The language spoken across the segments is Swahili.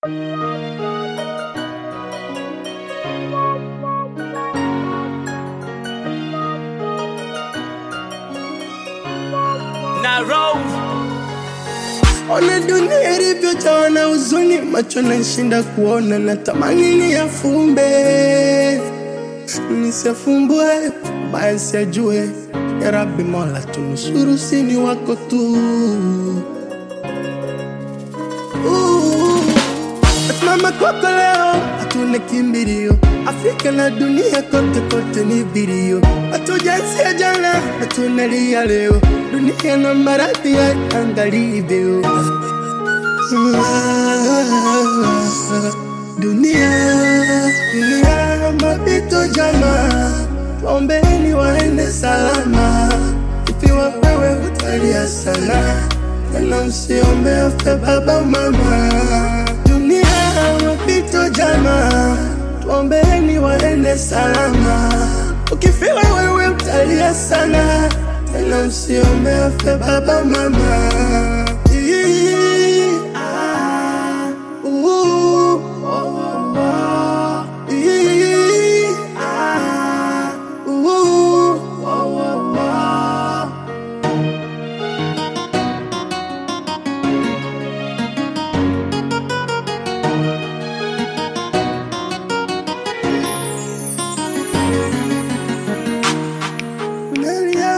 na roll Ona dunia ilivyojawa na huzuni, macho nashinda kuona, natamani niyafumbe nisiyafumbue, baya siyajue. Ya Rabbi Mola, tunusuru, sini wako tu. Uh, Simama kwako leo, hatuna kimbilio. Afrika na dunia kote kote ni vilio, hatujaanzia jana na tunalia leo. Dunia na maradhi ya angalivyo. Dunia, dunia mapito jama, waombeni waende salama. Ikiwa wewe utalia sana, tena usiombe afe baba mama. Dunia mapito jama, tuombeni waende salama. Ukifiwa wewe utalia sana, tena usiombe afe baba mama. Ii, ah, uh, oh, oh, oh. Ii, ah, uh, oh, oh, oh. Nalia.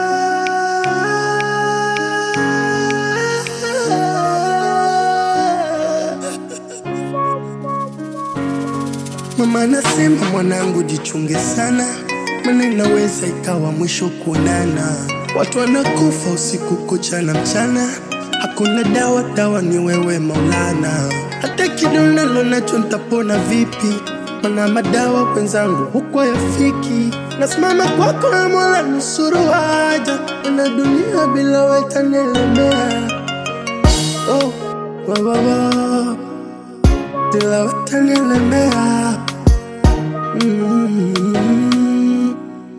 Mama anasema mwanangu, jichunge sana, maana inaweza ikawa mwisho kuonana. Watu wanakufa usiku kucha na mchana, hakuna dawa, dawa ni wewe Maulana. Hata kidonalo nacho nitapona vipi? Mana madawa wenzangu huko yafiki. Nasimama kwako na Mola, nusuru haja, na dunia bila wewe itanielemea. Oh, wa, wa, wa bila watanielemea. Mm.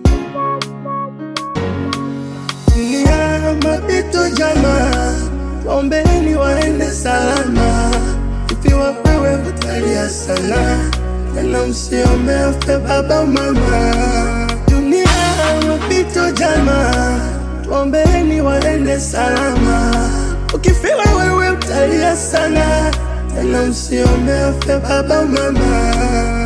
Dunia mapito jama, waombeni waende salama. Ikiwa wewe utalia sana, tena usiombe afe baba mama. Dunia mapito jama, tuombeni waende salama. Ukifiwa wewe utalia sana, tena usiombe afe baba mama.